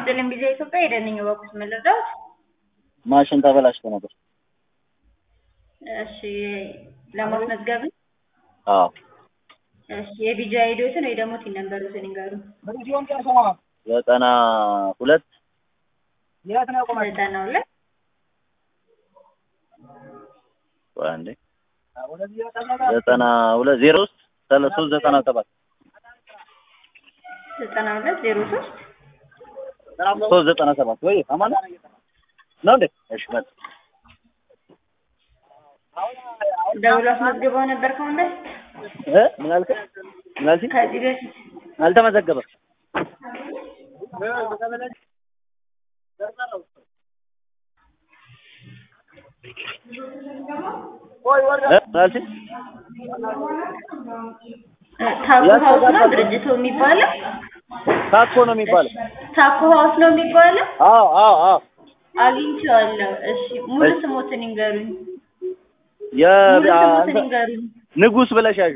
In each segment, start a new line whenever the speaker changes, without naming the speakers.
ይስጥልኝ ቢዛ ኢትዮጵያ የደንኝ በኩስ መለዳት
ማሽን ተበላሽቶ ነበር።
እሺ ለማስመዝገብ
አዎ
እሺ የቢጃ ሄዶትን ወይ ደግሞ ቲን ነምበሩትን ይንገሩ።
ዘጠና ሁለት
ዘጠና ሁለት
ቆይ አንዴ ዘጠና ሁለት ዜሮ ሶስት ሰላሳ ሶስት ዘጠና ሰባት
ዘጠና ሁለት ዜሮ ሶስት
ሶስት ዘጠና ሰባት ወይ አማን ነው እንዴ? እሺ መጣ
ደውሎ አስመዝግበው ነበር ከአሁን በፊት
እ ምን አልከ? ምን አልሽኝ?
ከዚህ በፊት
አልተመዘገበም። እ ምን አልሽኝ?
ታኮ ሀውስ ነው ድርጅቱ የሚባለው?
ታኮ ነው የሚባለው።
ታኮ ሀውስ ነው የሚባለው?
አዎ አዎ አዎ
አግኝቼዋለሁ። እሺ ሙሉ ስሞትን ይንገሩኝ።
የ
ሙሉ ስሞትን ይንገሩኝ።
ንጉስ ብለሽ ያዡ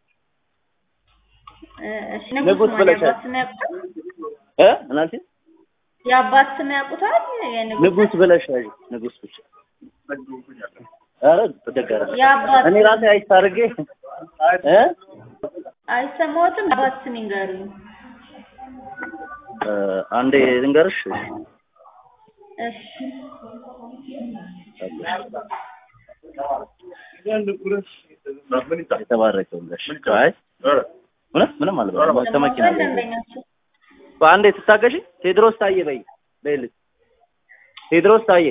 እሺ ንጉስ
ንጉስ
ማለት
ብለሻል።
የአባት ስም ያውቁታል?
እ ምን አልሽኝ?
የአባት ስም ያውቁታል? የንጉስ
ንጉስ ብለሽ ያዡ ንጉስ ብቻ። ኧረ ደጋረ
የአባት
እኔ ራሴ አይቼ አድርጌ እ
አይሰማዎትም? የአባት ስም ይንገሩኝ።
እ አንዴ ልንገርሽ
እሺ
የተባረከው ብለሽ አይ እውነት ምንም አልበላም ከመኪና
ሰማዎታል? ደንበኛቸው
አንዴ ትታገሺ ቴድሮስ ታዬ በይ በይልኝ ቴድሮስ ታዬ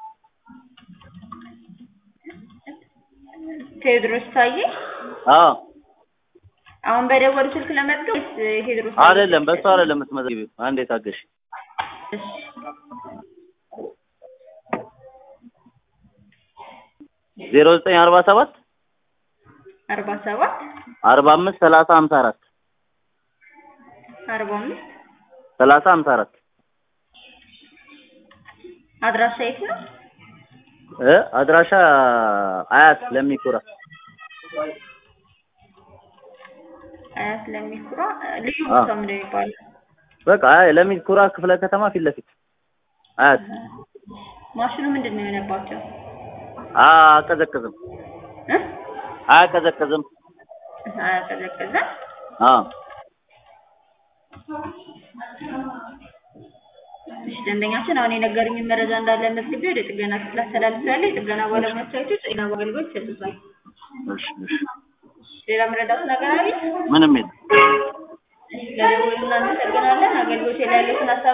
ቴዎድሮስ ታዬ
አዎ
አሁን በደወሉ ስልክ ለመዝገብ ወይስ ቴዎድሮስ ታዬ?
አይደለም በሱ አይደለም የምትመዘግቢው አንዴ ታገሺ
እሺ
ዜሮ ዘጠኝ አርባ ሰባት
አርባ ሰባት
አርባ አምስት ሰላሳ ሀምሳ አራት
አርባ አምስት
ሰላሳ ሀምሳ አራት
አድራሻ የት ነው?
እ አድራሻ አያት ለሚኩራ
አያት ለሚኩራ ልዩ
አዎ።
ቦታ ምንድን ነው የሚባለው?
በቃ አይ ለሚኩራ ክፍለ ከተማ ፊት ለፊት አያት
ማሽኑ ምንድን ነው የሆነባቸው?
አያቀዘቅዝም
እ?
አያቀዘቅዝም
አያቀዘቅዘም?
አዎ
እሺ ደንበኛችን አሁን የነገሩኝን መረጃ እንዳለ መዝግቤ ወደ ጥገና ክፍል አስተላልፌያለሁ። የጥገና ባለሙያዎቻችሁ ጤና አገልግሎት ይሰጡታል።
እሺ እሺ
ሌላ መረዳት ነገር አለ?
ምንም የለም
እሺ ለደወሉ እናመሰግናለን። አገልግሎት ላይ ያሉትን ሀሳብ